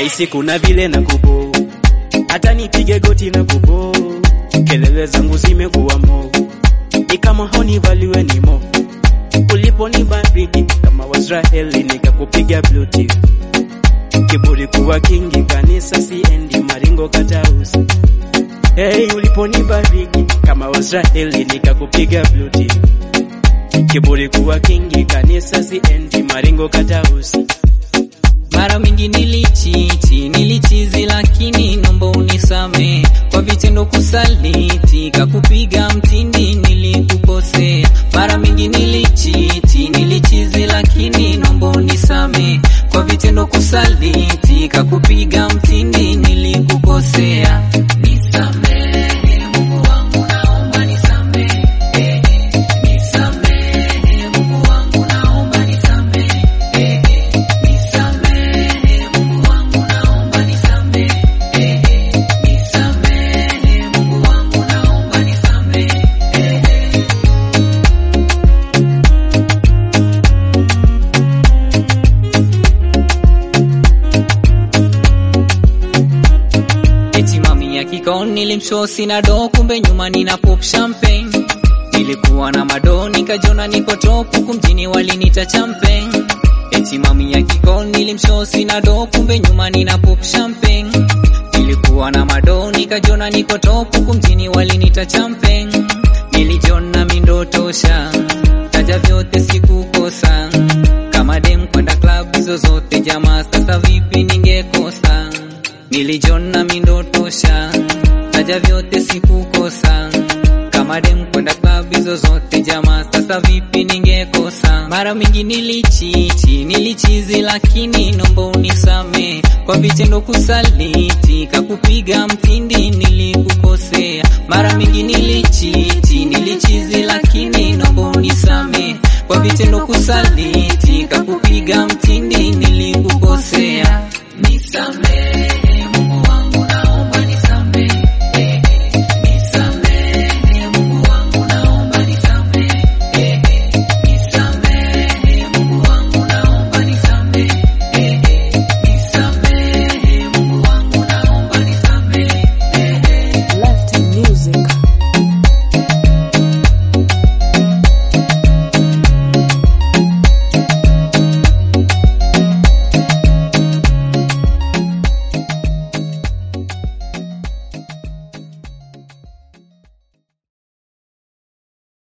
nahisi kuna vile na kubo, hata nipige goti na kubo, kelele zangu zimekuwa mo, ni kama honivaliwe ni mo, uliponibariki kama Waisraeli nikakupiga bluti, kiburi kuwa kingi, kanisa siendi, maringo katausi Hey, uliponibariki kama Waisraeli nikakupiga bluti, kiburi kuwa kingi, kanisa siendi, maringo katausi Mara mingi nilichiti, nilichizi, lakini nomba unisame kwa vitendo kusaliti, kakupiga mtindi, nilikukosea. Mara mingi nilichiti, nilichizi, lakini nomba unisame kwa vitendo kusaliti, kakupiga mtindi, nilikukosea. Nisamehe Mungu wangu, naomba nisamehe. Nisamehe Mungu wangu, naomba nisamehe. Nisamehe Mungu wangu, naomba nisamehe. Nisamehe Mungu wangu, naomba nisamehe. Eti mami ya kikao nilimshosi na do, kumbe nyuma nina pop champagne. Nilikuwa na mado nikajona niko top, huku mjini walinita champagne. Eti mami ya kikao nilimshosi na do, kumbe nyuma nina pop champagne. Nilikuwa na mado nikajona niko top, huku mjini walinita champagne. Nilijona mindo tosha, taja vyote sikukosa, kama dem kwenda club hizo zote jamaa, sasa vipi ningekosa? Nilijona mindo tosha, taja vyote sikukosa, kama dem kwenda club hizo zote jamaa, sasa vipi ningekosa? Mara mingi nilichiti, nilichizi, lakini nomba unisame kwa vitendo kusaliti, kakupiga mtindi, nilikukosea. Mara mingi nilichiti